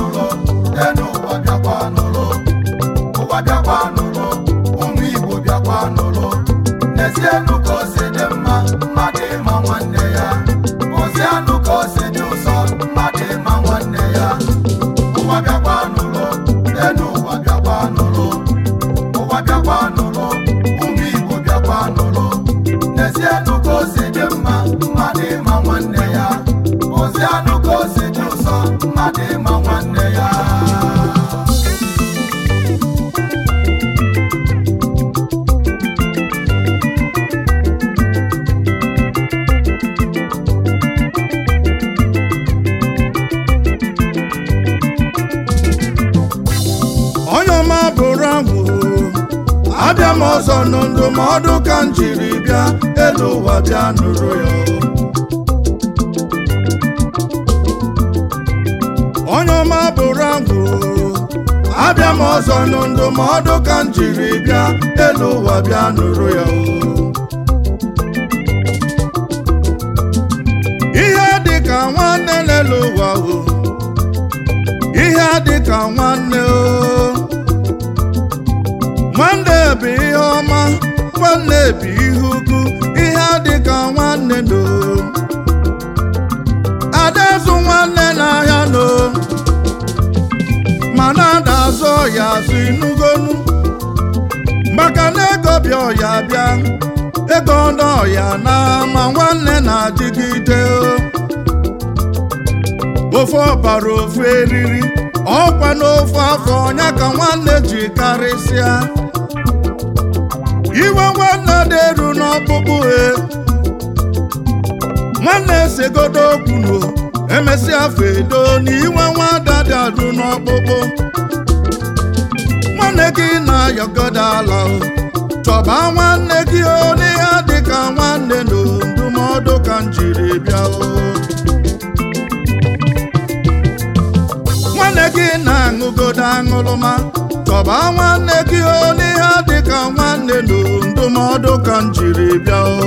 nụrụ enu ụwa bịakwa nụrụ ụwa bịakwa nụrụ ụmụ igbo bịakwa nụrụ n'ezienụ ka o si dị mma mmadụ ịma nwanne ya ozianụ ka o si dị ụzọ mmadụ ịma nwanne ya ụwa bịakwa nụrụ enu ụwa bịakwa nụrụ ụwa bịakwa nụrụ ụmụ igbo bịakwa nụrụ n'ezienụ ka o si dị mma mmadụ ịma nwanne ya ozianụ ka o si dị ụzọ mmadụ ịma nwanne ya onye ọma bụrụ ahụ abịa m ọzọ nụ ndụmọdụ ka m jiri bịa elu ụwa bịa nụrụ ya onye ọma bụrụ ahụ abịa m ọzọ nụ ndụmọdụ ka m jiri bịa elu ụwa bịa nụrụ ya ihe dị ka nwanne n'elu ụwa o ihe dị ka nwanne o nwanne bụ ihe ọma nwanne bụ ihe ukwu ihe dị ka nwanne no ada azụ nwanne n'ahịa no mana ada azụ ọya azụ inugonu maka na ego bịa ọya bịa ego ọdọ ọya na ma nwanne na-adịgide o ofe ọbara ofe eriri ọkwa n'ofe afọ ọnya ka nwanne ji karịsịa iwe nwanne dị-eru n'ọkpụkpụ he nwanne segodo okwu no emesịa fedo na iwe nwada dị adụ n'ọkpụkpụ nwanne gị na-ayọgodo ala o chọba nwanne gị o n'ihe dị ka nwanne na ndụmọdụ ka m jiri bịa o nwanne gị na-aṅụgodo aṅụrụma chọba nwanne gị o n'ihe dị ka nwanne na ndụmọdụ ka m jiri bịa o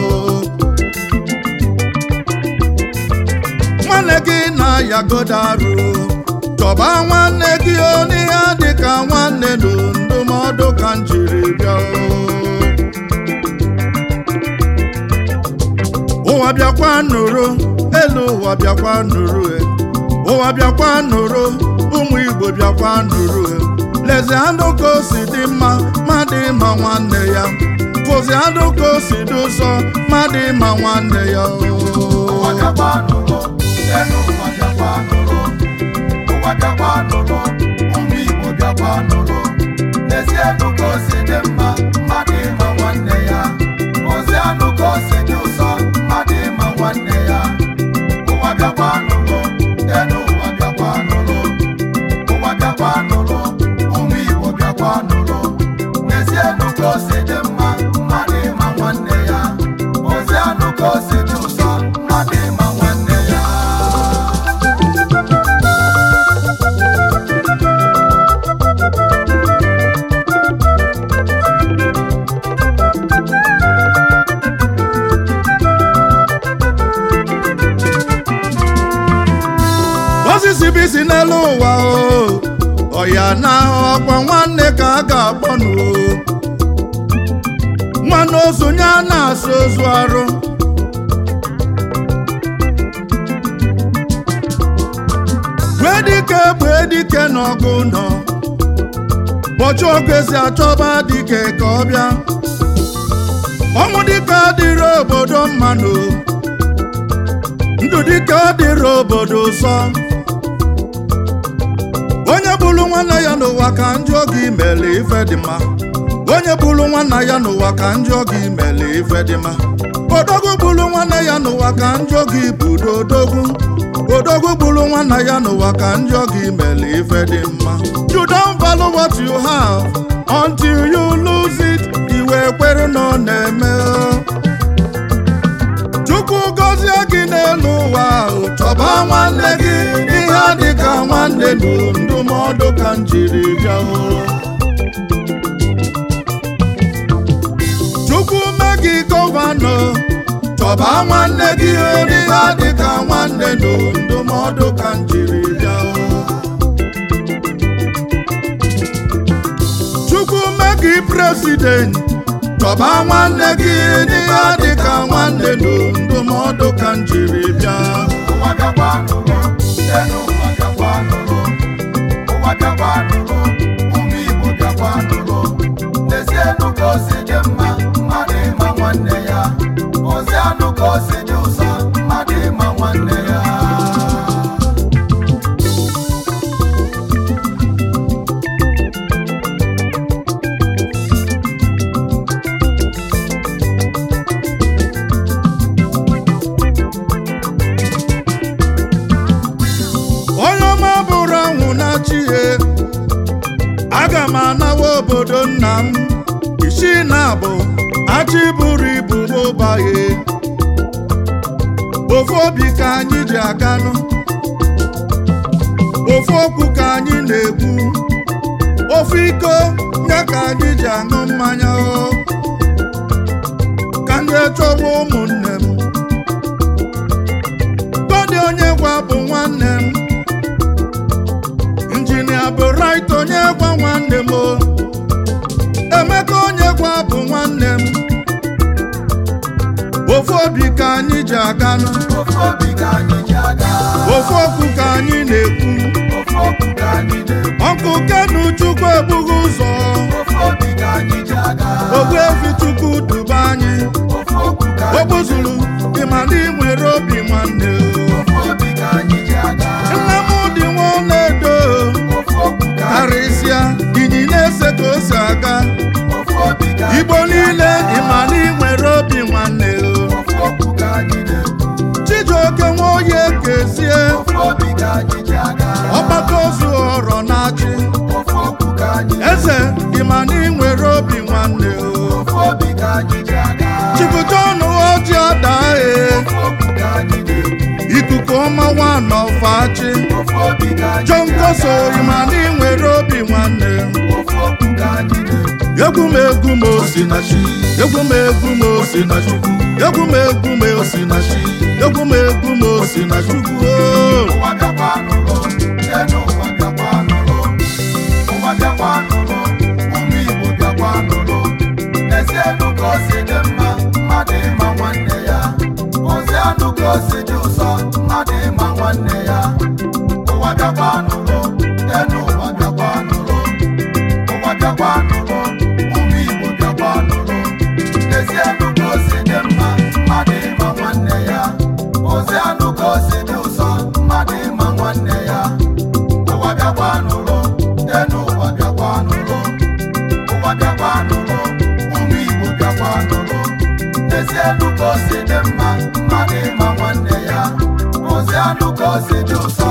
nwanne gị na-ayagodo arụ chọba nwanne gị o n'ihe dị ka nwanne na ndụmọdụ ka m jiri bịa o ụwa bịakwa nụrụ elu ụwa bịakwa nụrụ e ụwa bịakwa nụrụ ụmụ igbo bịakwa nụrụ e lezi anụ ka o si dị mma mmadụ ịma nwanne ya fụzi anụ ka o si dị ụzọ mmadụ ịma nwanne ya ụwa bịakwa nụrụ enu ụwa bịakwa nụrụ ụwa bịakwa nụrụ ụmụ igbo bịakwa nụrụ n'ezienụ ka o si dị mma mmadụ ịma nwanne ya ozianụ ka o si dị ụzọ mmadụ ịma nwanne ya ụwa bịakwa nụrụ enu ụwa bịakwa nụrụ ụwa bịakwa nụrụ ụmụ igbo bịakwa nụrụ n'ezienụ ka o si dị mma mmadụ ịma nwanne ya ozianụ ka o si dị ụzọ mmadụ ịma nwanne ya osisi bụ isi n'elu ụwa o ọya na ọkwa nwanne ka a ga-akpọnụ o nwanne osonye a na-asụ ozu arụ gbee dike gbee dike n'ọgụ nọ bọchị ọgụ esi achọba dike ka ọ bịa ọnwụ dike adịrị obodo mmanụ ndụ dike adịrị obodo ụsọ onye bụrụ nwanne ya n'ụwa ka njọ gị mere ife dị mma onye bụrụ nwanne ya n'ụwa ka njọ gị mere ife dị mma odogwu bụrụ nwanne ya n'ụwa ka njọ gị budo odogwu odogwu bụrụ nwanne ya n'ụwa ka njọ gị mere ife dị mma you don't value what you have until you lose it iwe kwere na ọ na-eme chukwu gọzie gị n'elu ụwa ahụ chọba nwanne gị ihe dị ka nwanne nụ ndụmọdụ ka m jiri bịa o. chukwu mee gị gọvanọ chọba nwanne gị ihe dị ka nwanne nụ ndụmọdụ ka m jiri bịa o. na-eside enyi chọba nwanne gị n'ihe dị ka nwanne nụ ndụmọdụ ka m jiri bịa ụwa bịakwa nụrụ enu ụwa bịakwa nụrụ ụwa bịakwa nụrụ ụmụ igbo bịakwa nụrụ n'ezie enu ka o si dị mma mmadụ ịma nwanne ya ozi anụ ka o si dị ụzọ mmadụ ịma nwanne ya onye ọma bụrụ anwụ na chi ya aga m anawa obodo nna m isi na abụ achị buru ibu mụbaghị ofu obi ka anyị ji aganụ ofu okwu ka anyị na-ekwu ofu iko ya ka anyị ji aṅụ mmanya o ka ndị chọwa ụmụnne m gọdị onye gwa bụ nwanne m injinia bụ rait onye gwa nwanne m o emeka onye gwa bụ nwanne m ofu obi ka anyị ji aganụ ofu obi ka anyị ji aga ofu okwu ka anyị na-ekwu ofu okwu ka anyị na-ekwu ọkụ kenu chukwu ebughị ụzọ ofu obi ka anyị ji aga ogbuefi chukwu duba anyị ofu okwu ka o anyị gbuzuru ịmana ị nwere obi nwanne ofu obi ka anyị ji aga nna m dị nwa na-edo ofu okwu ka anyị karịsịa inyi na-ese ka o si aga ofu obi ka anyị igbo niile ịmana ị nwere obi nwanne ofu okwu ka anyị na-ekwu chijioke nwa oyi kezie ofu obi ka anyị ji aga ọgbakọ ozu ọrọ na-achị ofu okwu ka anyị eze ịmana ị nwere obi nwanne ofu obi ka anyị ji aga chipụta ọnụ ọjị ọdaa e ofu okwu ka anyị na-ekwu ikuku ọma nwanọfachi ofu obi ka anyị John ji Koso aga ịmana ị nwere obi nwanne ofu okwu ka anyị na-ekwu egwu m egwu m osi na chi egwu m egwu m osi na chukwu egwu m egwu m osi na chi egwu m egwu m osi na chukwu o. ụwa bịakwa nụrụ enu ụwa bịakwa nụrụ ụwa bịakwa nụrụ ụmụ igbo bịakwa nụrụ ezi enu ka o si dị mma mmadụ ịma nwanne ya ozi anụ ka o si dị ụzọ mmadụ ịma nwanne ya ụwa bịakwa nụrụ enu ụwa bịakwa nụrụ ụwa bịakwa nụrụ ụmụ igbo bịakwa nụrụ ezi enu ka o si dị mma mmadụ ịma nwanne ya ozi anụ ka o si dị ụzọ mmadụ ịma nwanne ya ụwa bịakwa nụrụ enu ụwa bịakwa nụrụ ụwa bịakwa nụrụ ụmụ igbo bịakwa nụrụ ezi enu ka o si dị mma mmadụ ịma nwanne ya ozi anụ ka o si dị ụzọ